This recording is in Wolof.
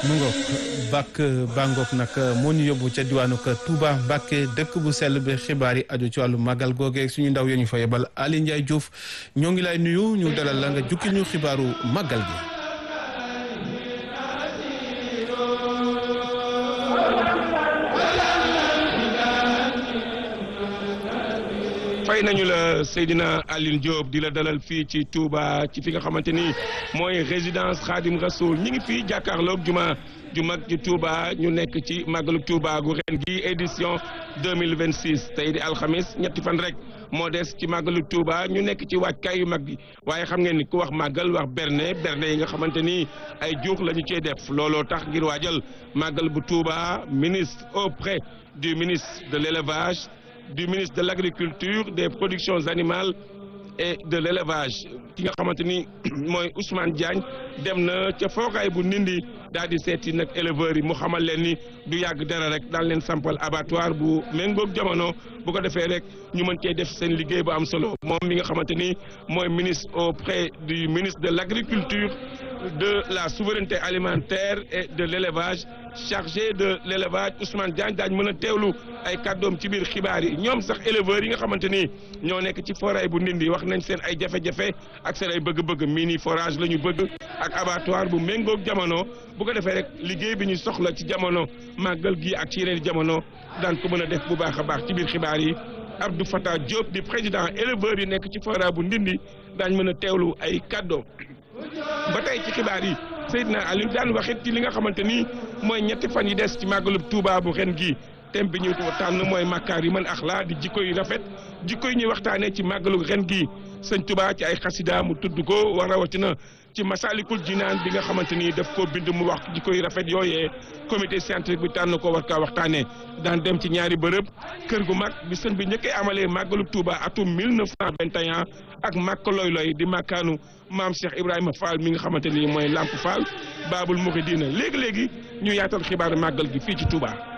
mu ngoog bàkk bàngoog nag moo ñu yóbbu ca diwaanu ka Touba Mbàkke dëkk bu sell bi xibaar yi aju ci wàllu màggal googee suñu ndaw ya ñu fa yebal Ali Ndiaye Diouf ñoo ngi lay nuyu ñu dalal la nga jukki ñu xibaaru màggal gi. fay nañu la Seydina Aline Diop di la dalal fii ci Touba ci fi nga xamante ni mooy résidence Khadim Rasoul ñi ngi fii jàkkaarloog juma ju mag ji Touba ñu nekk ci màggalu Touba gu ren gi édition 2026 tey di alxamis ñetti fan rek moo des ci màggalu Touba ñu nekk ci waajkaay yu mag bi waaye xam ngeen ni ku wax màggal wax berne berne yi nga xamante ni ay juux la ñu cee def looloo tax ngir waajal màggal bu Touba ministre auprès du ministre de l'élevage du ministre de l'agriculture des productions animales et de l'élevage ki nga xamante ni mooy Ousmane Diagne dem na ca fookaay bu nindi daal di seeti nag éleveurs yi mu xamal leen ni du yàgg dara rek daal leen sampal abattoir bu méngoog jamono bu ko defee rek ñu mën cee def seen liggéey bu am solo moom mi nga xamante ni mooy ministre auprès du ministre de l'agriculture de la souveraineté alimentaire et de l'élevage chargé de l'élevage Ousmane Diagne daañ mën a teewlu ay kàddoom ci biir xibaar yi ñoom sax éleveurs yi nga xamante ni ñoo nekk ci forage bu Ndindi wax nañ seen ay jafe-jafe ak seen ay bëgg-bëgg mini forage la ñu bëgg ak abattoir bu méngoog jamono bu ko defee rek liggéey bi ñu soxla ci jamono màggal gi ak ci yeneen jamono daan ko mën a def bu baax a baax ci biir xibaar yi Abdou Fatah Diop di président éleveurs yi nekk ci forage bu Ndindi daañ mën a teewlu ay kàddoom ba tey ci xibaar yi Seydina Aliou daan waxit ci li nga xamante ni mooy ñetti fan yi des ci màggalub Touba bu ren gi thème bi ñu tànn mooy makkaar yi man axlaa di jikko yu rafet jikko yi ñuy waxtaanee ci màggalu ren gi sëñ Touba ci ay xasida mu tudd ko war rawatina ci masalikul jinaan bi nga xamante ni daf koo bind mu wax jikko yu rafet yooyee comité scientifique bi tànn ko war kaa waxtaanee daan dem ci ñaari bërëb kër gu mag bi sëñ bi njëkkee amalee màggalu Touba atum 1921 ak màkk loy loy di màkkaanu maam Cheikh Ibrahima Fall mi nga xamante ni mooy Lamp Fall Baabul Mouridina léegi léegi ñu yaatal xibaaru màggal gi fii ci Touba.